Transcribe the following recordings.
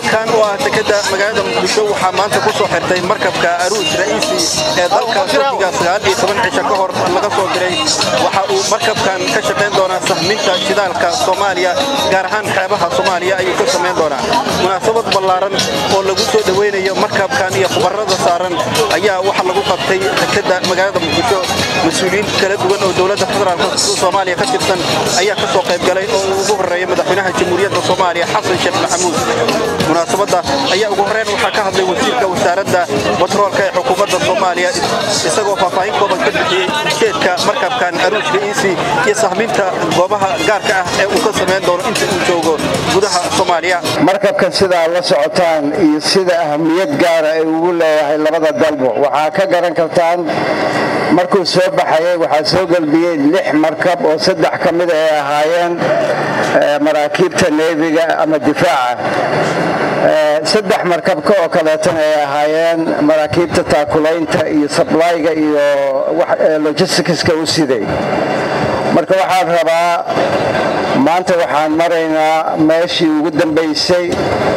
halkan oo ah dekeda magaalada muqdisho waxaa maanta ku soo xirtay markabka aruuj ra'iisi ee dalka turkiga cisho ka hor laga soo diray waxa uu markabkan ka shaqayn doonaa sahminta shidaalka soomaaliya gaar ahaan xeebaha soomaaliya ayuu ka samayn doonaa munaasabad ballaaran oo lagu soo dhoweynayo markabkan iyo khubarada saaran ayaa waxa lagu qabtay dekeda magaalada muqdisho mas-uuliyiin kala duwan oo dowladda federaalk soomaaliya ka tirsan ayaa ka soo qayb galay oo uu ugu horreeya madaxweynaha jamhuuriyadda soomaaliya xasan sheekh maxamuud munaasabadda ayaa ugu horreyn waxaa ka hadlay wasiirka wasaaradda batroolka ee xukuumadda soomaaliya isagoo faahfaahin kooban ka bixiyey ujeedka markabkan aruujka iisi iyo sahminta goobaha gaarka ah ee uu ka samayn doono inta uu joogo gudaha soomaaliya markabkan sidaa la socotaan iyo sida ahamiyad gaara ay ugu leeyahay labada dalbo waxaa ka garan kartaan markuu soo baxayay waxaa soo gelbiyey lix markab oo saddex ka mid ay ahaayeen maraakiibta neefiga ama difaaca saddex markabka oo kaleetana ay ahaayeen maraakiibta taakulaynta iyo sablayga iyo logisticska u siday marka waxaan rabaa maanta waxaan maraynaa meeshii ugu dambaysay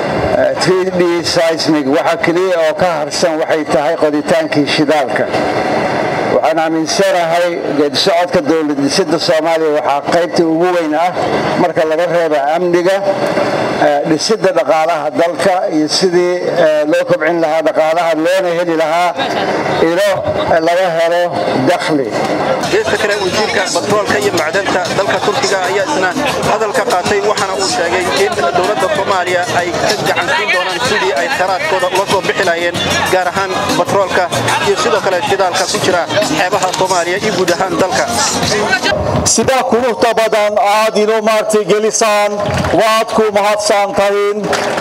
d seismig waxa keliya oo ka harsan waxay tahay qoditaankii shidaalka waxaan aaminsanahay geedisocodka dowladdhisida soomaaliya waxaa qaybta ugu weyn ah marka laga reeba amniga dhisidda dhaqaalaha dalka iyo sidii loo kobcin lahaa dhaqaalaha loona heli lahaa ilo laga helo dakhli geesta kale wasiirka batroolka iyo macdanta dalka turkiga ayaa isna hadalka qaatay waxaana uu sheegay in dowladda soomaaliya ay ka gacansiin doonaan sidii ay kheyraadkooda uga soo bixi lahayeen gaar ahaan batroolka iyo sidoo kale shidaalka ku jira xeebaha soomaaliya iyo guud ahaan dalka sidaa quruxda badan aad inoo maartay gelisaan waad ku mahadsan tahin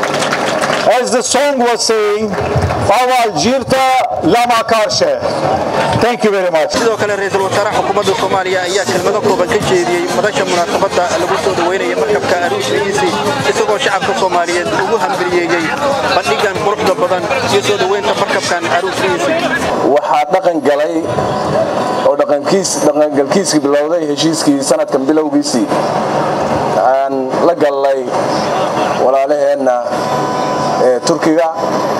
as the song was saying awal jirta lama karshe thank you very much sidoo kale ra-iisul wasaaraha xukuumadda soomaaliya ayaa kelmado kooban ka jeediyey madasha munaasabadda lagu soo dhaweynaya markabka aruush ra'iisi isagoo shacabka soomaaliyeed ugu hambaliyeeyey bandhigan quruxda badan iyo soo dhaweynta markabkan aruush ra'iisi waxaa dhaqan galay oo dhaqangalkiiskii bilowday heshiiskii sanadkan bilowgiisii aan la gallay walaalaheenna ee turkiga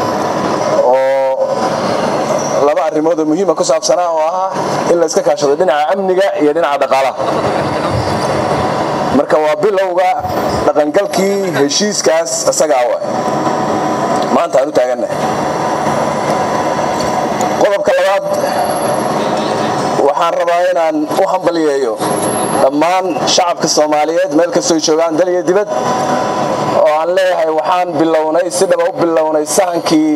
oo laba arrimoodoo muhiima ku saabsanaa oo ahaa in la iska kaashado dhinaca amniga iyo dhinaca dhaqaalaha marka waa bilowga dhaqangalkii heshiiskaas isagaa wa maanta aan u taagannahay qodobka labaad waxaan rabaa inaan u hambaliyeeyo dhammaan shacabka soomaaliyeed meel kastoy joogaan dal iyo dibad oo aan leeyahay waxaan bilownay si dhaba u bilownay sahankii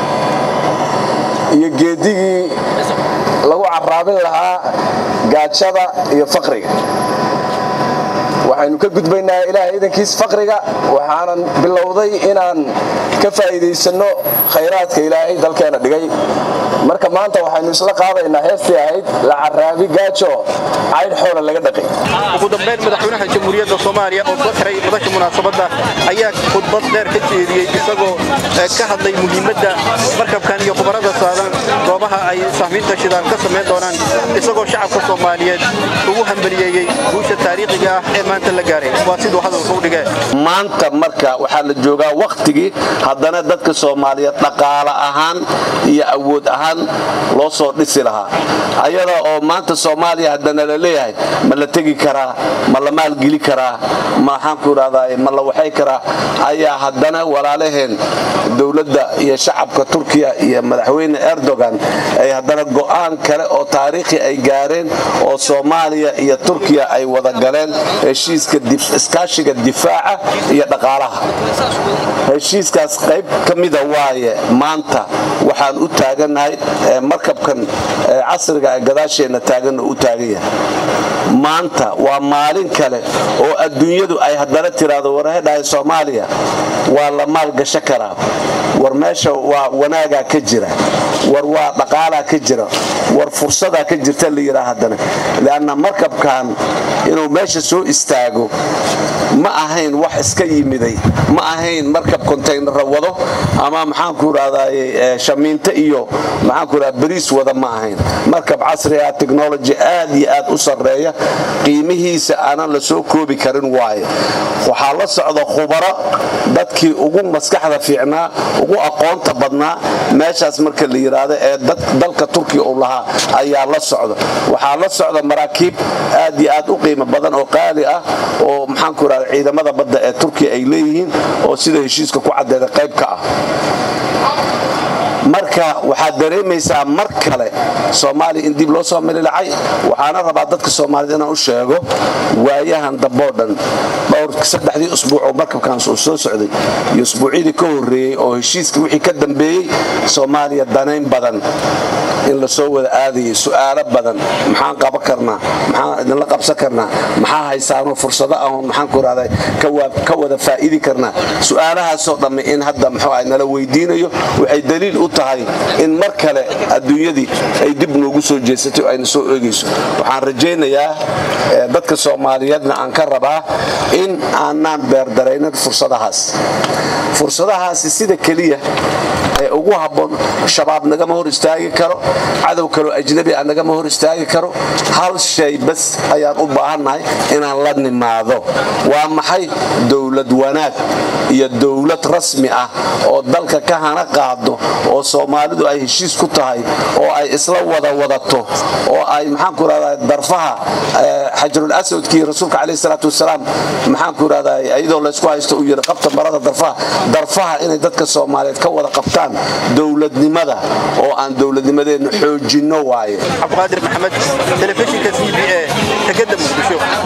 iyo geedigii lagu carraabin lahaa gaajada iyo faqriga waxaynu ka gudbaynaa ilaahay idankiis faqriga waxaanan bilowday inaan ka faa'iidaysanno khayraadka ilaahay dalkeena dhigay marka maanta waxaynu isla qaadaynaa heestii ahayd la caraabi gaajo caydh xoola laga dhaqay ugu dambayn madaxweynaha jamhuuriyadda soomaaliya oo soo xiray madasha munaasabadda ayaa khudbad dheer ka jeediyey isagoo ka hadlay muhiimadda markabkan iyo khubarada saadan goobaha ay sahmiinta shidaal ka samayn doonaan isagoo shacabka soomaaliyeed ugu hambaliyeeyey guusha taariikhiga ah ee maanta la gaaray waa siduu hadalka u dhigee maanta marka waxaa la joogaa wakhtigii haddana dadka soomaaliyeed dhaqaale ahaan iyo awood ahaan loo soo dhisi lahaa ayada oo maanta soomaaliya haddana la leeyahay ma la tegi karaa ma la maalgeli karaa maxaanku idhahdaa ma la waxay karaa ayaa haddana walaalaheen dowladda iyo shacabka turkiya iyo madaxweyne erdogan ay haddana go'aan kale oo taariikhi ay gaareen oo soomaaliya iyo turkiya ay wada galeen heshiiska iskaashiga difaaca iyo dhaqaalaha heshiiskaas qayb ka mida waaye maanta waxaan u taagannahay markabkan casriga ee gadaasheenna taaganna u taagan yahay maanta waa maalin kale oo adduunyadu ay haddana tiraahdo warhedhahay soomaaliya waa la maalgasho karaa war meesha waa wanaagaa ka jira war waa dhaqaalaa ka jira war fursadaa ka jirta la yidhaa haddana leanna markabkan inuu meesha soo istaago ma ahayn wax iska yimiday ma ahayn markab kontaynara wado ama maxaanku idhahdaye shamiinto iyo maxaanku idhahda bariis wada ma ahayn markab casri ah technology aad iyo aad u sarreeya qiimihiisa aanan la soo koobi karin waaye waxaa la socda khubaro dadkii ugu maskaxda fiicnaa ugu aqoonta badnaa meeshaas marka la yidhaahdo ee dalka turkiya uu lahaa ayaa la socda waxaa la socda maraakiib aad iyo aad u qiimo badan oo qaali ah oo maxaanku idhahda ciidamada badda ee turkiya ay leeyihiin oo sida heshiiska ku caddeeda qayb ka ah marka waxaad dareemaysaa mar kale soomaaliya in dib loo soo mililacay waxaana rabaa dadka soomaaliyed inaan u sheego waayahan damboo dhan dhowr saddexdii usbuuc oo markabkaans uu soo socday iyo usbuucyadii ka horreeyey oo heshiiska wixii ka dambeeyey soomaaliya danayn badan in la soo wada aadayay su'aalo badan maxaan qaban karnaa maxaan idinla qabsan karnaa maxaa haysaanoo fursado ahoon maxaanku irahda ka wada faa'idi karnaa su'aalahaasoo dhamme in hadda muxuu ah nala weydiinayo waxay daliil u tahay in mar kale adduunyadii ay dib noogu soo jeesatay oo ayna soo eegayso waxaan rajaynayaa dadka soomaaliyeedna aan ka rabaa in aanaan beerdaraynin fursadahaas fursadahaasi sida keliya ee ugu habboon shabaab nagama hor istaagi karo cadow kaloo ajnabi ah nagama hor istaagi karo hal shay bas ayaan u baahannahay inaan la nimaado waa maxay dowlad wanaag iyo dowlad rasmi ah oo dalka ka hana qaado oo soomaalidu ay heshiis ku tahay oo ay isla wada wadato oo ay maxaanku irahda darfaha xajarul aswadkii rasuulka caleyhi salaatu wasalaam maxaanku irahda iyadoo laysku haysto uu yidhi qabta marada darfaha darfaha inay dadka soomaaliyeed ka wada qabtaan dowladnimada oo aan dowladnimadeenna xoojinno waaye cabdiqaadir maxamed telefishinka c b a tegada muqdisho